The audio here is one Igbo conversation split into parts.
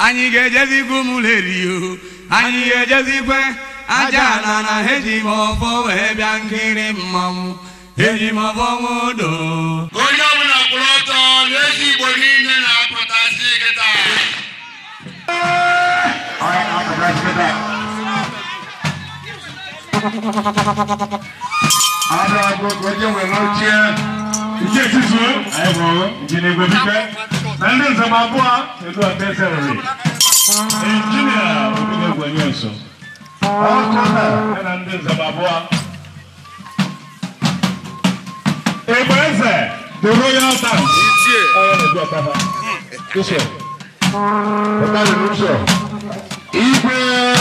anyị ga-ejezikwu mụlerio anyị ga-ejezikwe aja ala na eji m ọfọ wee bịa nkiri mmanwụ eji m ọfọ nwodo onye ọbụla kwụrụ ọtọ n'ezi igbo niile na-apụtasị kịta Ada agogo onye nwere ochie nke izizi anyị hụrụ injinia igwe bike na ndị nzem abụọ kedu aka eserere injinia obido gwenye nso ọkọna ya na ndị nzem abụọ Igbo eze the royal dance onye na-edu ọkada ụsọ ọkada n'ụsọ igwe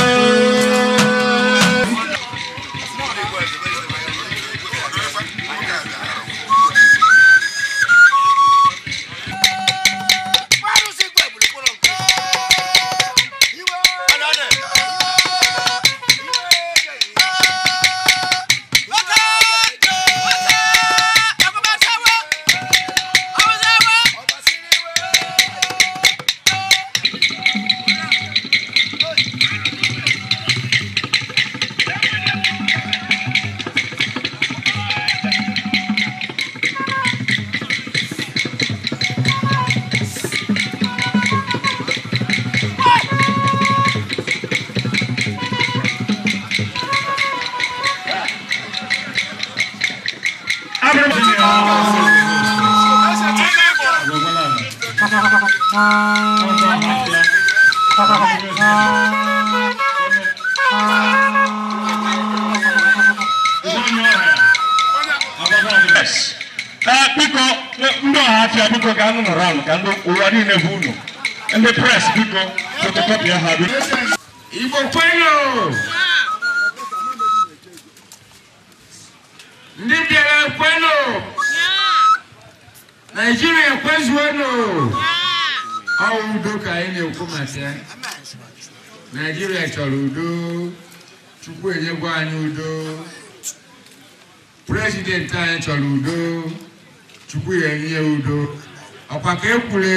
biko ndị ọha afịa biko ka anụ nọrọ anụ ka ndị ụwa niile bụ unu ndị pres biko fotokọpị ha biko igbo kwenyo ndị bịara kwenyo naijiria ekwezuonụ ọ udo ka anyị na-ekwu maka ya naijiria chọrọ udo chukwu enyegwa anyị udo prezidenti anyị chọrọ udo chukwu ya enye udo ọkwa ka ekwure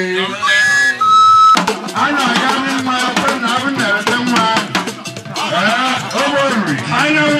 a na-aga ndị mma kwe na abụ na-ete mma ee, ụgbọ oriri anya